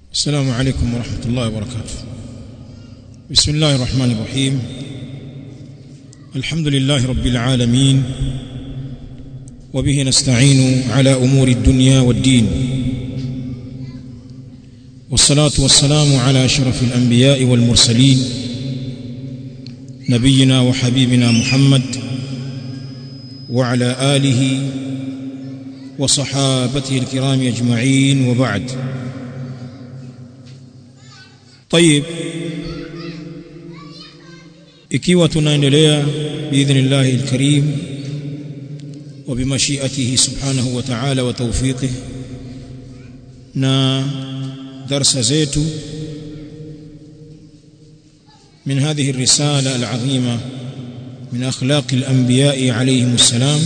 السلام عليكم ورحمة الله وبركاته بسم الله الرحمن الرحيم الحمد لله رب العالمين وبه نستعين على أمور الدنيا والدين والصلاة والسلام على أشرف الأنبياء والمرسلين نبينا وحبيبنا محمد وعلى آله وصحابته الكرام أجمعين وبعد طيب ikiwa tunaendelea biidhnillahi alkarim wa bimashiatihi subhanahu wa ta'ala wa tawfiqihi na darsa zetu من هذه الرسالة العظيمة من أخلاق الأنبياء عليهم السلام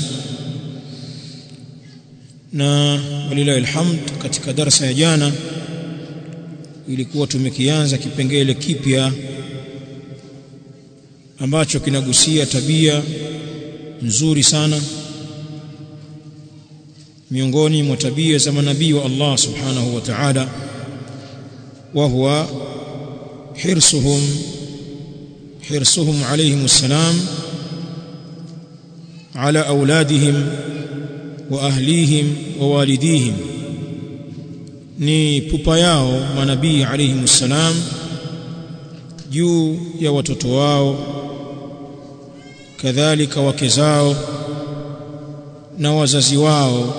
na walilahi alhamd katika darasa ya jana ilikuwa tumekianza kipengele kipya ambacho kinagusia tabia nzuri sana miongoni mwa tabia za manabii wa Allah subhanahu wa ta'ala wa huwa hirsuhum hirsuhum alayhim assalam ala auladihim wa ahlihim wa walidihim ni pupa yao manabii alayhim assalam juu ya watoto wao kadhalika wake zao na wazazi wao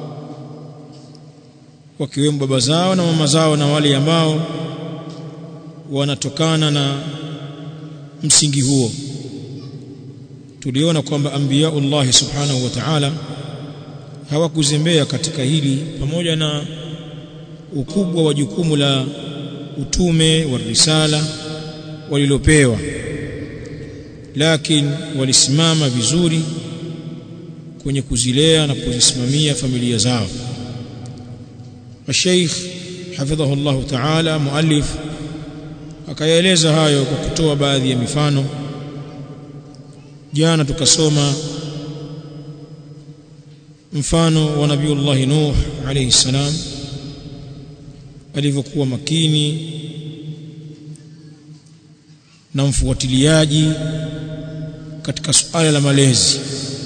wakiwemo baba zao na mama zao na wale ambao wanatokana na msingi huo tuliona kwamba anbiyaullahi subhanahu wa ta'ala hawakuzembea katika hili pamoja na ukubwa wa jukumu la utume wa risala walilopewa lakini walisimama vizuri kwenye kuzilea na kuzisimamia familia zao Sheikh hafidhahu Allah Ta'ala muallif akayaeleza hayo kwa kutoa baadhi ya mifano jana tukasoma mfano wa Nabiullah Nuh alayhi salam alivyokuwa makini na mfuatiliaji katika suala la malezi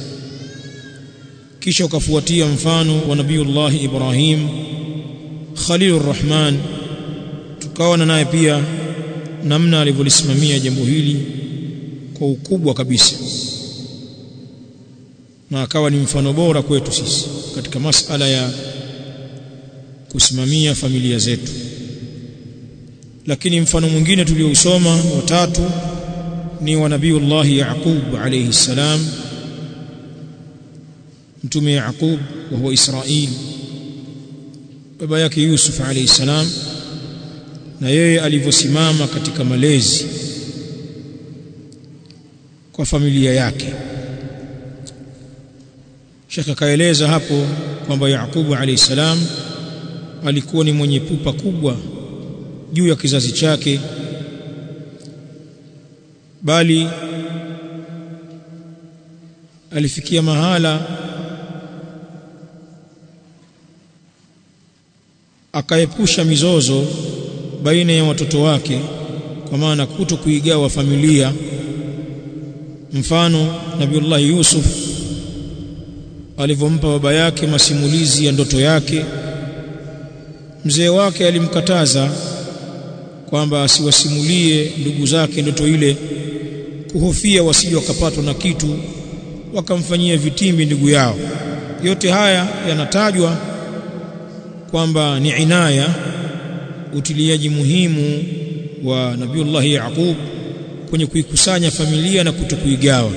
kisha ukafuatia mfano wa Nabiullah Ibrahim Khalilur Rahman tukaona naye pia namna alivyolisimamia jambo hili kwa ukubwa kabisa na akawa ni mfano bora kwetu sisi katika masala ya kusimamia familia zetu lakini mfano mwingine tuliousoma watatu ni wa nabiiullah Yaqub alayhi salam mtume Yaqub wa huwa Israil baba yake Yusuf alayhi salam na yeye alivyosimama katika malezi kwa familia yake Sheikh akaeleza hapo kwamba Yaqubu alayhi salam alikuwa ni mwenye pupa kubwa juu ya kizazi chake bali alifikia mahala akaepusha mizozo baina ya watoto wake kwa maana kuto kuigawa familia mfano Nabiullah Yusuf alivyompa baba yake masimulizi ya ndoto yake mzee wake alimkataza kwamba asiwasimulie ndugu zake ndoto ile kuhofia wasije wakapatwa na kitu wakamfanyia vitimbi ndugu yao yote haya yanatajwa kwamba ni inaya utiliaji muhimu wa Nabiullah Yaqub kwenye kuikusanya familia na kutokuigawa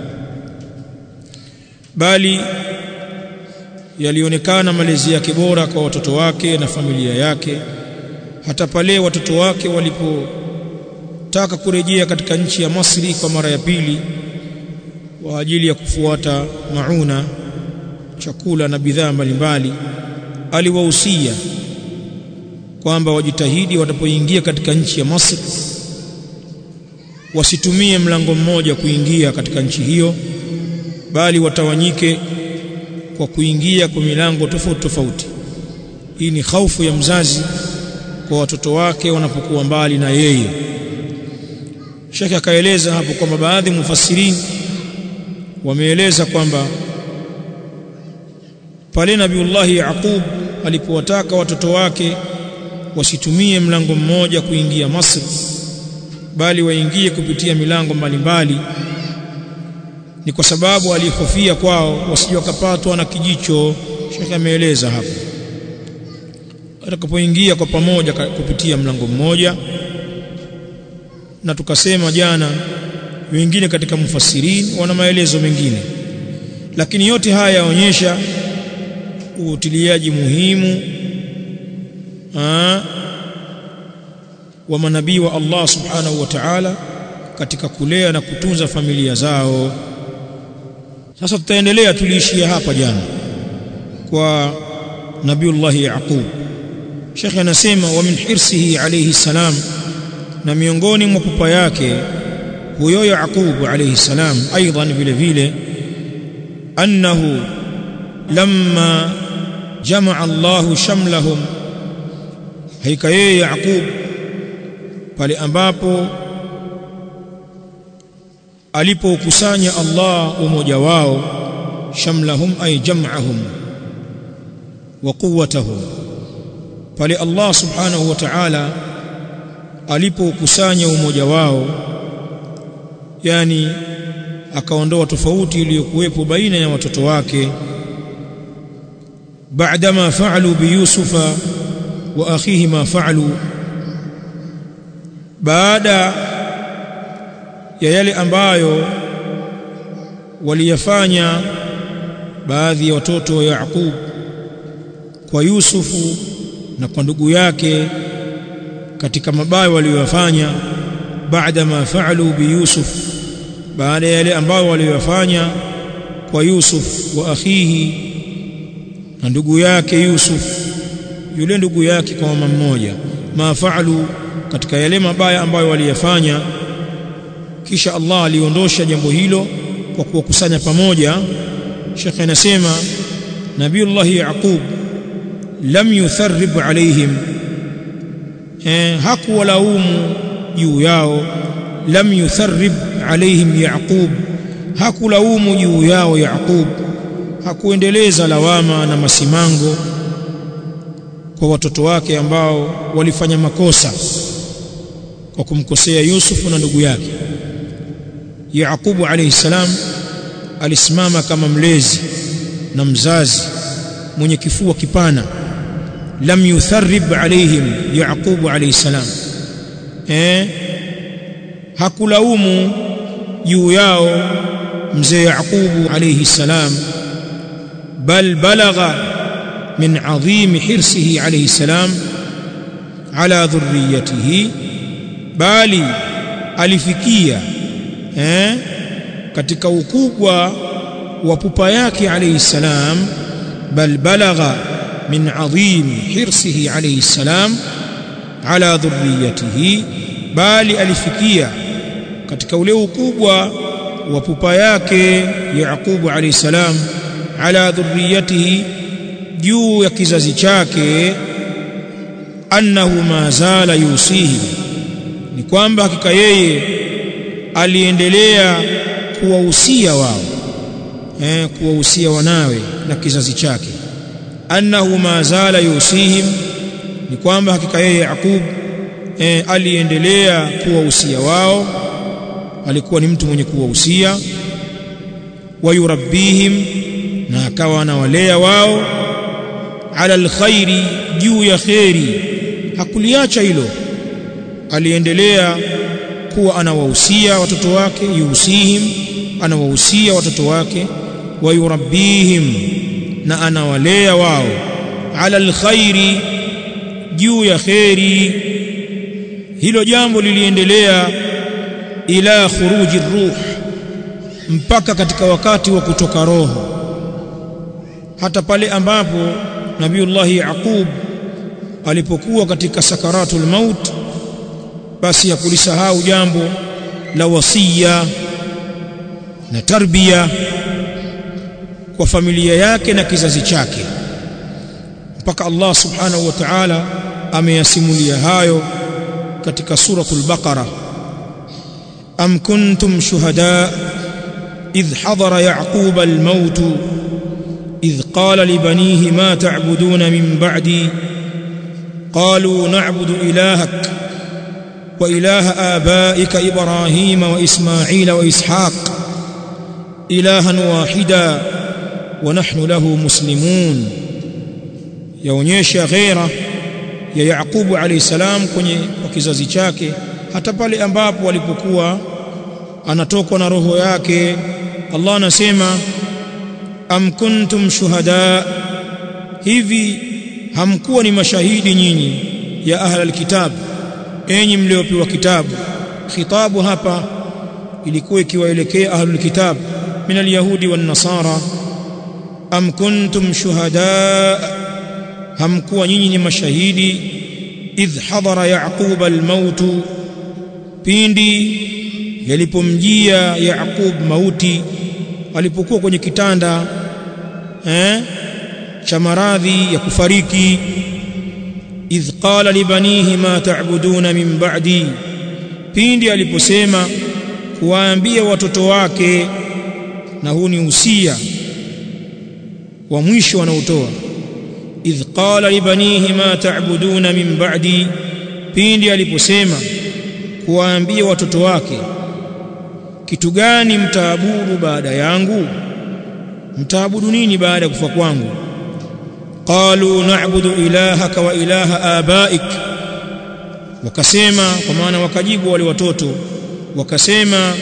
bali yalionekana malezi yake bora kwa watoto wake na familia yake hata pale watoto wake walipotaka kurejea katika nchi ya Masri kwa mara ya pili kwa ajili ya kufuata mauna chakula na bidhaa mbalimbali aliwahusia kwamba wajitahidi watapoingia katika nchi ya Masri wasitumie mlango mmoja kuingia katika nchi hiyo bali watawanyike kwa kuingia kwa milango tofauti tofauti hii ni hofu ya mzazi kwa watoto wake wanapokuwa mbali na yeye Sheikh akaeleza hapo kwamba baadhi mufassirin wameeleza kwamba pale Nabiullahi Yaqub alipowataka watoto wake wasitumie mlango mmoja kuingia Masri bali waingie kupitia milango mbalimbali ni kwa sababu alihofia kwao wasije wakapatwa na kijicho Sheikh ameeleza hapo atakapoingia kwa pamoja kupitia mlango mmoja na tukasema jana wengine katika mufassirin wana maelezo mengine lakini yote haya yaonyesha uutiliaji muhimu aa, wa manabii wa Allah subhanahu wa ta'ala katika kulea na kutunza familia zao sasa tutaendelea tuliishia hapa jana kwa nabiullah yaqub Sheikh anasema wa min hirsihi alayhi salam na miongoni mwa pupa yake huyo Yaqub alayhi salam aidan vile vile annahu lamma jamaa Allah shamlahum haika yeye Yaqub pale ambapo alipokusanya Allah umoja wao shamlahum ay jam'ahum wa quwwatahum pale Allah subhanahu wa ta'ala alipokusanya umoja wao yani akaondoa tofauti iliyokuwepo baina ya watoto wake baadama fa'alu bi yusufa wa akhihi ma fa'alu baada ya yale ambayo waliyafanya baadhi ya watoto wa Yaqub kwa Yusufu na kwa ndugu yake katika mabaya waliyofanya baada ma faalu bi Yusuf baada ya yale ambayo waliyofanya kwa Yusuf wa akhihi na ndugu yake Yusuf yule ndugu yake kwa mama mmoja ma faalu katika yale mabaya ambayo waliyafanya kisha Allah aliondosha jambo hilo kwa kuwakusanya pamoja Sheikh anasema Nabiullah Yaqub lam yutharrib alaihim eh, hakuwalaumu juu yao lam yutharrib alaihim Yaqub hakulaumu juu yao Yaqub hakuendeleza lawama na masimango kwa watoto wake ambao walifanya makosa kwa kumkosea Yusuf na ndugu yake Yaqubu alayhi salam alisimama kama mlezi na mzazi mwenye kifua kipana lam yutharrib alaihim Yaqubu alayhi salam eh hakulaumu juu yao mzee Yaqubu alayhi salam bal balagha min adhim hirsihi alayhi salam ala dhurriyatihi bali alifikia eh, katika ukubwa wa pupa yake alayhi salam bal balagha min adhim hirsihi alayhi salam ala dhurriyatihi bali alifikia katika ule ukubwa wa pupa yake Yaqubu alayhi salam ala dhurriyatihi juu ya kizazi chake annahu ma zala yusihi ni kwamba hakika yeye aliendelea kuwahusia wao eh, kuwahusia wanawe na kizazi chake annahu ma zala yusihim ni kwamba hakika yeye Yaqub eh, aliendelea kuwahusia wao alikuwa ni mtu mwenye kuwahusia wayurabbihim na akawa anawalea wao ala alkhairi juu ya kheri hakuliacha hilo aliendelea kuwa anawahusia watoto wake yusihim anawahusia watoto wake wayurabbihim na anawalea wao ala alkhairi juu ya kheri hilo jambo liliendelea ila khuruji ruh mpaka katika wakati wa kutoka roho hata pale ambapo nabiullahi yaqub alipokuwa katika sakaratul maut basi hakulisahau jambo la wasia na tarbia kwa familia yake na kizazi chake mpaka Allah subhanahu wa ta'ala ameyasimulia hayo katika suratul baqara am kuntum shuhada idh hadara yaqub al-maut idh qala li banihi ma ta'buduna min ba'di qalu na'budu ilahak wa ilaha abaika ibrahima wa isma'ila wa ishaq ilahan wahida wa nahnu lahu muslimun yaonyesha ghaira ya Yaqubu alayhi salam kwenye kwa kizazi chake hata pale ambapo alipokuwa anatokwa na roho yake Allah anasema am kuntum shuhada hivi hamkuwa ni mashahidi nyinyi ya ahlal kitab enyi mliopewa kitabu khitabu hapa ilikuwa ikiwaelekea ahlul kitab min alyahudi wan nasara am kuntum shuhada hamkuwa nyinyi ni mashahidi idh hadara yaqub almaut pindi yalipomjia yaqub mauti alipokuwa kwenye kitanda eh cha maradhi ya kufariki idh qala libanihi ma ta'buduna min ba'di pindi aliposema kuwaambia watoto wake na huu ni usia wa mwisho wanaotoa idh qala libanihi ma ta'buduna min ba'di pindi aliposema kuwaambia watoto wake kitu gani mtaabudu baada yangu mtaabudu nini baada ya kufa kwangu qalu na'budu ilahaka wa ilaha abaik wakasema kwa maana wakajibu wale watoto wakasema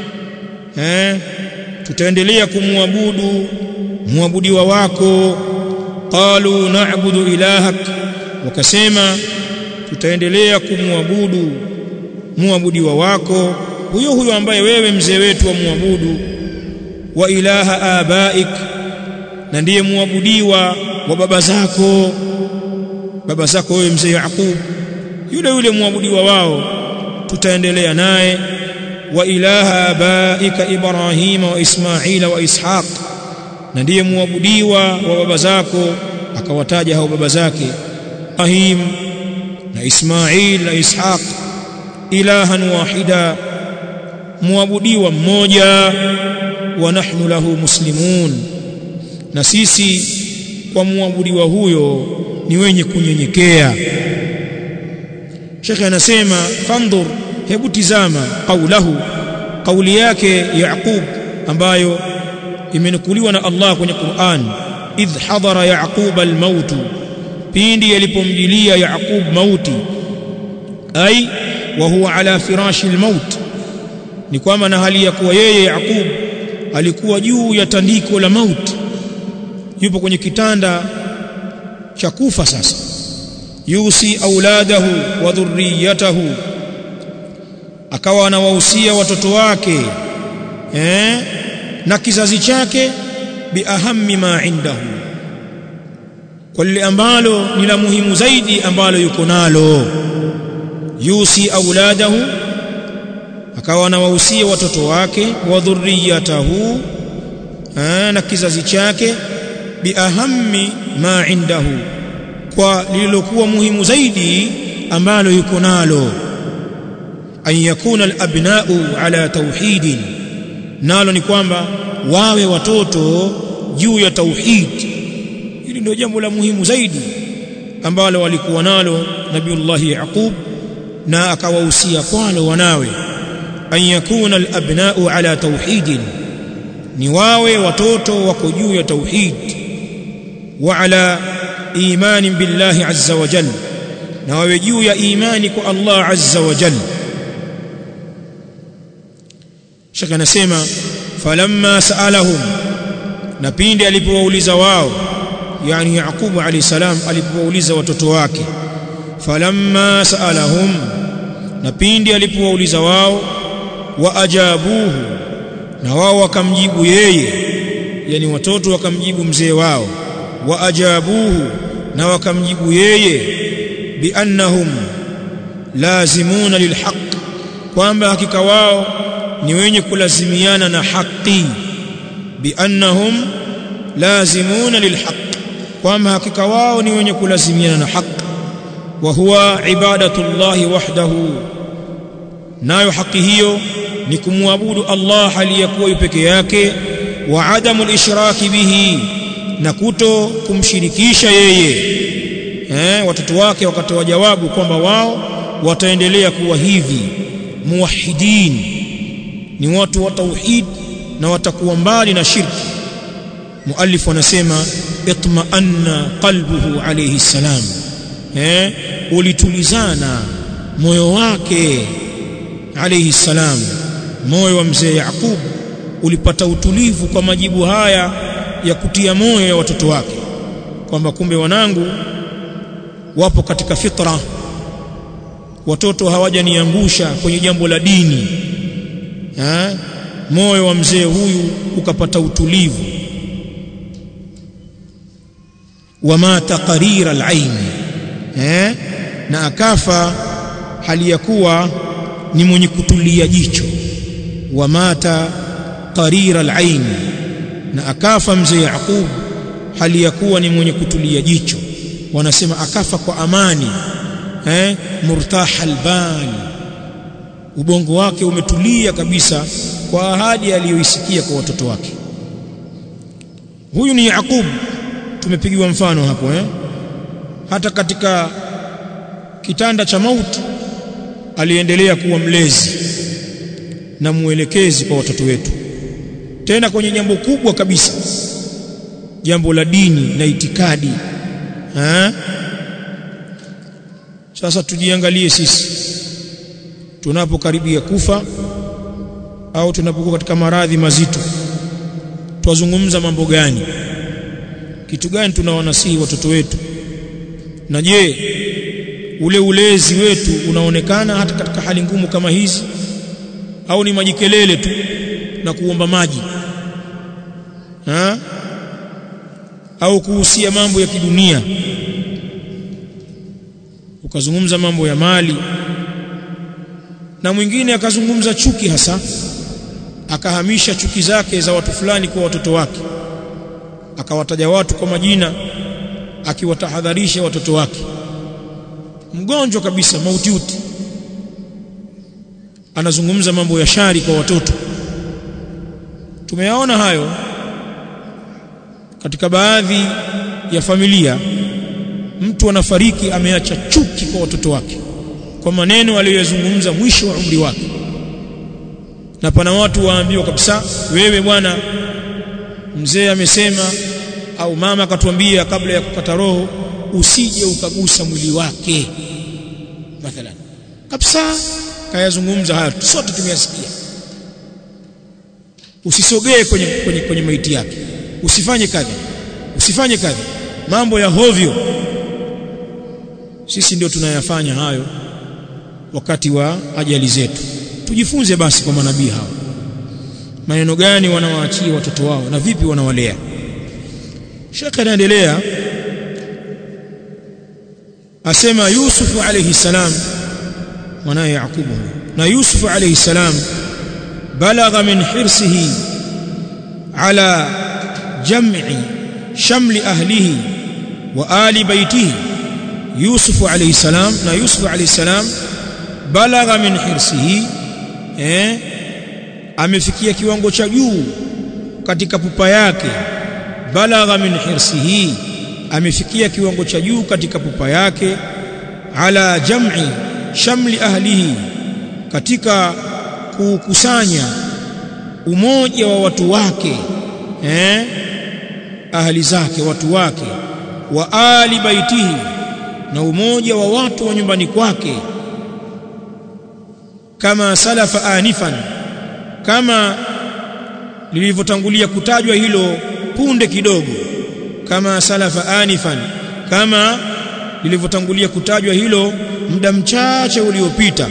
eh tutaendelea kumwabudu muabudiwa wako qalu na'budu ilahak wakasema tutaendelea kumwabudu muabudiwa wako huyo huyo ambaye wewe mzee wetu wa muabudu wa ilaha abaik na ndiye muabudiwa wa baba zako baba zako wewe mzee Yaqub yule yule muabudiwa wao tutaendelea naye wa ilaha abaika Ibrahima wa Ismaila wa Ishaq na ndiye muabudiwa wa baba zako akawataja hao baba zake Ibrahim na Ismail na Ishaq ilahan wahida muabudiwa mmoja wa nahnu lahu muslimun na sisi kwa muabudiwa huyo ni wenye kunyenyekea Sheikh anasema fandhur hebu tizama qaulahu kauli yake Yaqub ambayo imenukuliwa na Allah kwenye Qur'an idh hadara Yaqub al-maut pindi yalipomjilia Yaqub mauti ai wa huwa ala firashi al-maut ni kwamba na hali ya kuwa yeye Yaqub alikuwa juu ya tandiko la mauti yupo kwenye kitanda cha kufa sasa yusi auladahu wa dhurriyatahu akawa anawahusia watoto wake eh na kizazi chake biahammi ma indahu kwa lile ambalo ni la muhimu zaidi ambalo yuko nalo yusi auladahu akawa anawahusia watoto wake wa dhurriyatahu na kizazi chake biahammi ma indahu kwa lililokuwa muhimu zaidi ambalo yuko nalo an yakuna alabna'u ala tauhidin nalo ni kwamba wawe watoto juu ya tauhid hili ndio jambo la muhimu zaidi ambalo walikuwa nalo nabiullah yaqub na akawahusia kwalo wanawe an yakuna alabna'u ala tauhidin ni wawe watoto wako juu ya tauhid wa ala imani billahi azza wa jalla na wawe juu ya imani kwa Allah azza wa jalla shaka anasema falamma saalahum na pindi alipowauliza wao yani Yaqubu alayhi salam alipowauliza watoto wake falamma saalahum na pindi alipowauliza wao wa ajabuhu na wao wakamjibu yeye yani watoto wakamjibu mzee wao wa ajabuhu na wakamjibu yeye biannahum lazimuna lilhaq kwamba hakika wao ni wenye kulazimiana na haki biannahum lazimuna lilhaq kwamba hakika wao ni wenye kulazimiana na haki wa huwa ibadatullahi wahdahu nayo haki hiyo ni kumwabudu Allah aliyekuwa peke yake wa adamu al-ishraki bihi na kuto kumshirikisha yeye eh watoto wake wakatoa jawabu kwamba wao wataendelea kuwa hivi muwahidin ni watu wa tauhid na watakuwa mbali na shirki muallif anasema itma'anna qalbuhu alayhi salam eh ulitulizana moyo wake alayhi salam moyo wa mzee Yaqub ulipata utulivu kwa majibu haya ya kutia moyo ya watoto wake kwamba kumbe wanangu wapo katika fitra watoto hawajaniangusha kwenye jambo la dini ha? moyo wa mzee huyu ukapata utulivu wamata qarira al-ain eh na akafa hali ya kuwa ni mwenye kutulia jicho wamata qarira al-ain na akafa mzee Yaqub hali ya kuwa ni mwenye kutulia jicho wanasema akafa kwa amani eh murtaha albal ubongo wake umetulia kabisa kwa ahadi aliyoisikia kwa watoto wake huyu ni Yaqub tumepigiwa mfano hapo eh hata katika kitanda cha mauti aliendelea kuwa mlezi na mwelekezi kwa watoto wetu tena kwenye jambo kubwa kabisa jambo la dini na itikadi ha? sasa tujiangalie sisi tunapokaribia kufa au tunapokuwa katika maradhi mazito twazungumza mambo gani kitu gani tunawanasihi watoto wetu na je ule ulezi wetu unaonekana hata katika hali ngumu kama hizi au ni majikelele tu na kuomba maji ha? au kuhusia mambo ya kidunia ukazungumza mambo ya mali na mwingine akazungumza chuki hasa akahamisha chuki zake za watu fulani kwa watoto wake akawataja watu kwa majina akiwatahadharisha watoto wake mgonjwa kabisa mautiuti anazungumza mambo ya shari kwa watoto tumeyaona hayo katika baadhi ya familia mtu anafariki ameacha chuki kwa watoto wake kwa maneno aliyozungumza mwisho wa umri wake na pana watu waambiwa kabisa wewe bwana mzee amesema au mama akatuambia kabla ya kukata roho usije ukagusa mwili wake mathalan kabisa kayazungumza haya sote tumeyasikia usisogee kwenye, kwenye, kwenye maiti yake usifanye kadhi usifanye kadhi mambo ya hovyo sisi ndio tunayafanya hayo wakati wa ajali zetu tujifunze basi kwa manabii hao maneno gani wanawaachia watoto wao na vipi wanawalea Sheikh anaendelea asema Yusuf alayhi salam mwanae Yakubu na Yusuf alayhi salam balagha min hirsihi ala jam'i shamli ahlihi wa ali baitihi Yusuf alayhi salam na Yusuf alayhi salam balagha min hirsihi eh amefikia kiwango cha juu katika pupa yake balagha min hirsihi amefikia kiwango cha juu katika pupa yake ala jam'i shamli ahlihi katika kukusanya umoja wa watu wake eh ahli zake watu wake wa ali baitihi na umoja wa watu wa nyumbani kwake kama salafa anifan kama lilivyotangulia kutajwa hilo punde kidogo kama salafa anifan kama lilivyotangulia kutajwa hilo muda mchache uliopita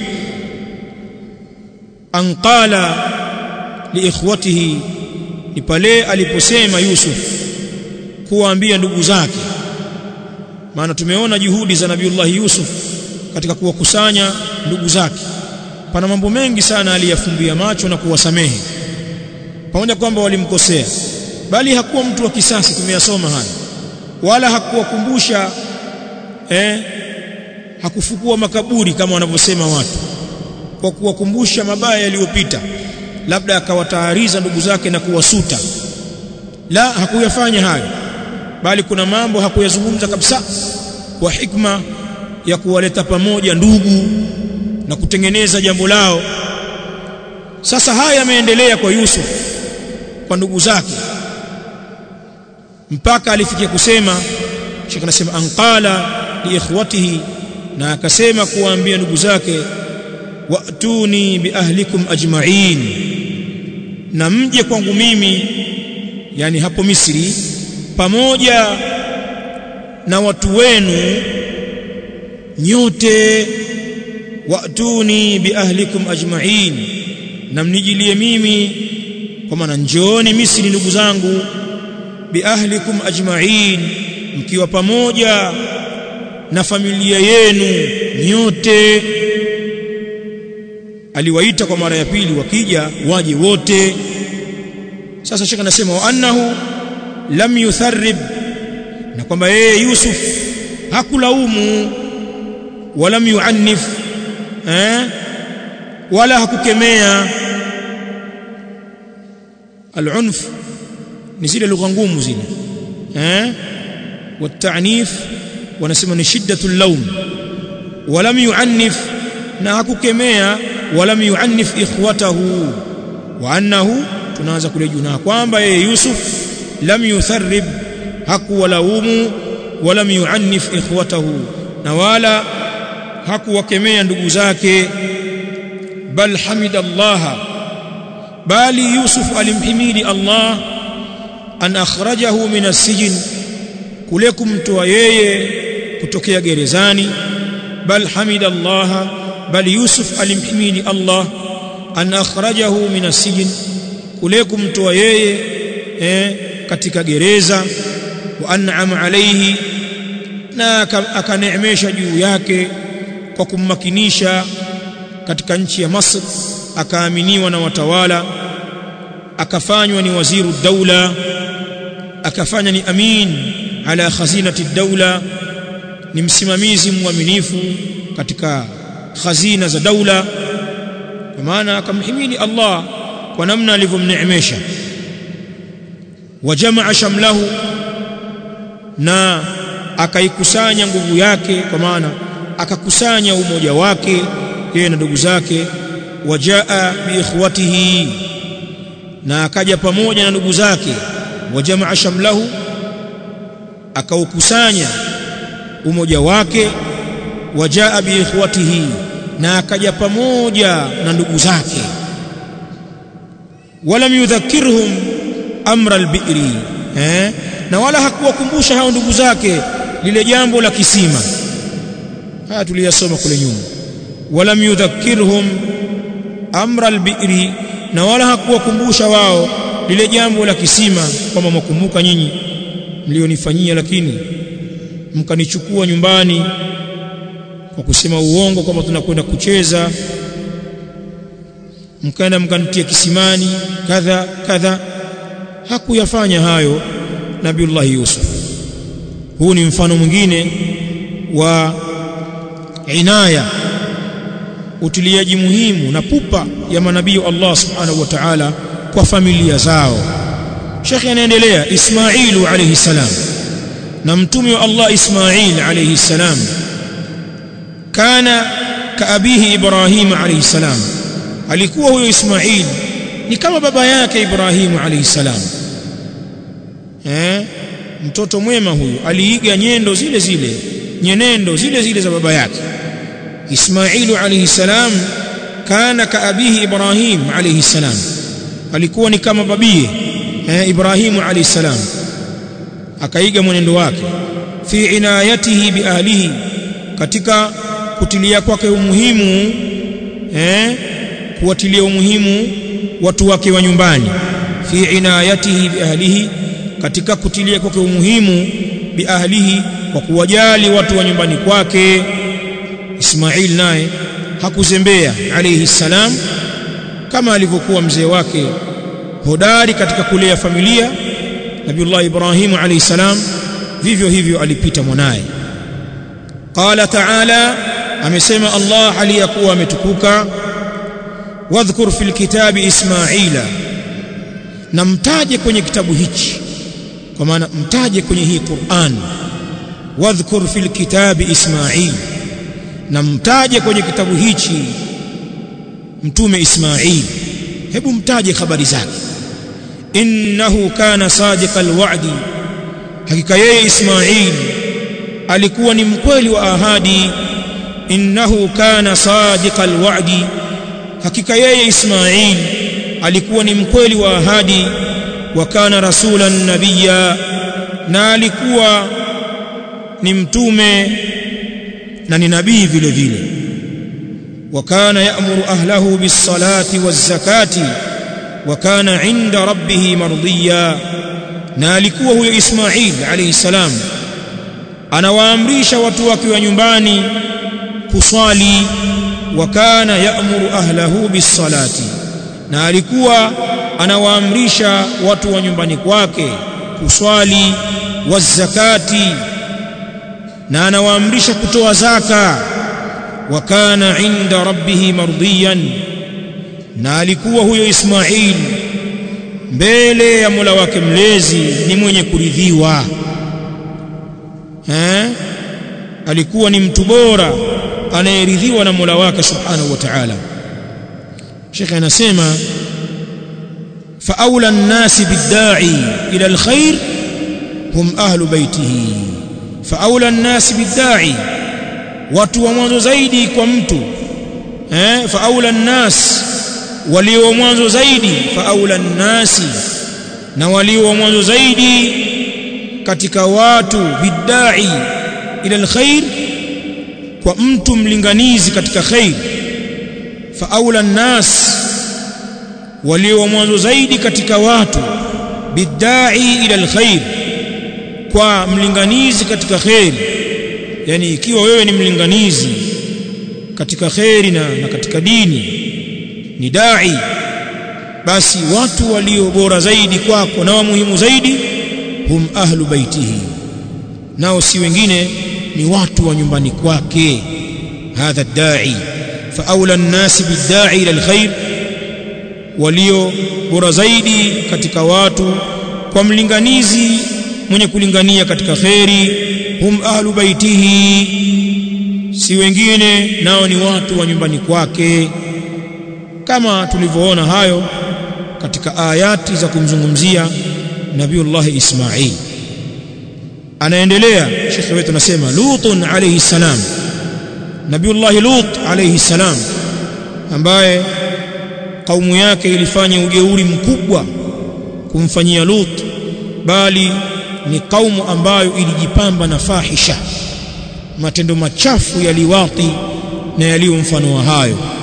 anqala liikhwatihi ni pale aliposema Yusuf kuwaambia ndugu zake maana tumeona juhudi za Nabiullah Yusuf katika kuwakusanya ndugu zake pana mambo mengi sana aliyafumbia macho na kuwasamehe pamoja kwamba walimkosea bali hakuwa mtu wa kisasi tumeyasoma haya wala hakuwakumbusha eh hakufukua makaburi kama wanavyosema watu kwa kuwakumbusha mabaya yaliyopita labda akawatahariza ndugu zake na kuwasuta la hakuyafanya hayo bali kuna mambo hakuyazungumza kabisa kwa hikma ya kuwaleta pamoja ndugu na kutengeneza jambo lao sasa haya yameendelea kwa Yusuf kwa ndugu zake mpaka alifikia kusema Sheikh anasema anqala li ikhwatihi na akasema kuwaambia ndugu zake wa'tuni bi ahlikum ajma'in na mje kwangu mimi yani hapo Misri pamoja na watu wenu nyote wa'tuni bi ahlikum ajma'in na mnijilie mimi kwa maana njooni Misri ndugu zangu bi ahlikum ajma'in mkiwa pamoja na familia yenu nyote aliwaita kwa mara ya pili wakija waje wote sasa shaka anasema wa annahu lam yutharrib na kwamba yeye Yusuf hakulaumu wala yuannif eh wala hakukemea al-unf ni zile lugha ngumu zile eh والتعنيف wanasema ni shiddatul laum walam yuannif na hakukemea walam yuannif ikhwatahu wa annahu tunaanza kule juu na kwamba yeye Yusuf lam yutharrib hakuwalaumu walam yuannif ikhwatahu na wala hakuwakemea ndugu zake bal hamida Allah bali Yusuf alimhimidi Allah an akhrajahu min as-sijn kule kumtoa yeye kutokea gerezani bal hamida Allah bal Yusuf alimhimidi Allah an akhrajahu min as-sijn kule kumtoa yeye eh, katika gereza wa an'ama alayhi na akaneemesha juu yake kwa kummakinisha katika nchi ya Masr akaaminiwa na watawala akafanywa ni waziru daula akafanya ni amin ala khazinati daula ni msimamizi mwaminifu katika khazina za daula kwa maana akamhimidi Allah kwa namna alivyomneemesha wajamaa shamlahu na akaikusanya nguvu yake kwa maana akakusanya umoja wake yeye na ndugu zake wajaa bi ikhwatihi na akaja pamoja na ndugu zake wajamaa shamlahu akaukusanya umoja wake wajaa bi ikhwatihi na akaja pamoja na ndugu zake walam yudhakkirhum amra albi'ri eh na wala hakuwakumbusha hao ndugu zake lile jambo la kisima haya tuliyasoma kule nyuma walam yudhakkirhum amra albi'ri na wala hakuwakumbusha wao lile jambo la kisima kwamba mwakumbuka nyinyi mlionifanyia lakini mkanichukua nyumbani kwa kusema uongo kwamba tunakwenda kucheza mkaenda mkanitia kisimani kadha kadha hakuyafanya hayo Nabiullah Yusuf huu ni mfano mwingine wa inaya utiliaji muhimu na pupa ya manabii Allah subhanahu wa ta'ala kwa familia zao Sheikh anaendelea Ismailu alayhi salam na mtume wa Allah Ismail alayhi salam kana kaabihi Ibrahim alayhi salam alikuwa huyo Ismail ni kama baba yake Ibrahim alayhi salam eh mtoto mwema huyu aliiga nyendo zile zile nyenendo zile zile za baba yake Ismailu alayhi salam kana kaabihi Ibrahim alayhi salam alikuwa ni kama babie eh, Ibrahimu alayhi salam akaiga mwenendo wake fi inayatihi bi ahlihi katika kutilia kwake umuhimu eh, kuwatilia umuhimu watu wake wa nyumbani fi inayatihi bi ahlihi katika kutilia kwake umuhimu bi ahlihi kwa kuwajali watu wa nyumbani kwake Ismail naye hakuzembea alayhi salam kama alivyokuwa mzee wake hodari katika kulea familia Nabiullah Ibrahim alayhi salam vivyo hivyo alipita mwanaye qala ta'ala amesema Allah aliyakuwa ametukuka wadhkur fil kitabi ismaila na mtaje kwenye kitabu hichi kwa maana mtaje kwenye hii Qur'an wadhkur fil kitabi ismail na mtaje kwenye kitabu hichi mtume Ismail hebu mtaje habari zake innahu kana sadiqal wa'di hakika yeye Ismail alikuwa ni mkweli wa ahadi innahu kana sadiqal wa'di hakika yeye Ismail alikuwa ni mkweli wa ahadi wa kana rasulan nabiyya na alikuwa ni mtume na ni nabii vile vile وكان يأمر أهله بالصلاة والزكاة وكان عند ربه مرضيا نالكوا هو إسماعيل عليه السلام أنا وأمريش وتوك ونيمباني كصالي وكان يأمر أهله بالصلاة نالكوا أنا وأمريش وتو ونيمباني كواكي كصالي والزكاة na anawaamrisha kutoa zaka wa kana inda rabbih mardiyan na alikuwa huyo Ismail mbele ya Mola wake mlezi ni mwenye kuridhiwa eh alikuwa ni mtu bora anayeridhiwa na Mola wake subhanahu wa ta'ala Sheikh anasema fa aula an-nasi bid-da'i ila al-khair hum ahlu baytihi fa aula an-nasi bid-da'i watu wa mwanzo zaidi kwa mtu eh fa aula an-nas walio mwanzo zaidi fa aula an-nasi na walio mwanzo zaidi katika watu bidai ila alkhair kwa mtu mlinganizi katika khair fa aula an-nas walio mwanzo zaidi katika watu bidai ila alkhair kwa mlinganizi katika khair yani ikiwa wewe ni mlinganizi katika khairi na, na katika dini ni dai basi watu walio bora zaidi kwako na wa muhimu zaidi hum ahlu baitihi nao si wengine ni watu wa nyumbani kwake hadha dai fa aula an-nas bid-da'i ila al-khair walio bora zaidi katika watu kwa mlinganizi mwenye kulingania katika khairi hum ahlu baitihi si wengine nao ni watu wa nyumbani kwake kama tulivyoona hayo katika ayati za kumzungumzia Nabiullah Ismail anaendelea shekhe wetu anasema Lutun alayhi salam Nabiullah Lut alayhi salam ambaye kaumu yake ilifanya ujeuri mkubwa kumfanyia Lut bali ni kaumu ambayo ilijipamba na fahisha matendo machafu ya liwati na yaliyo mfano wa hayo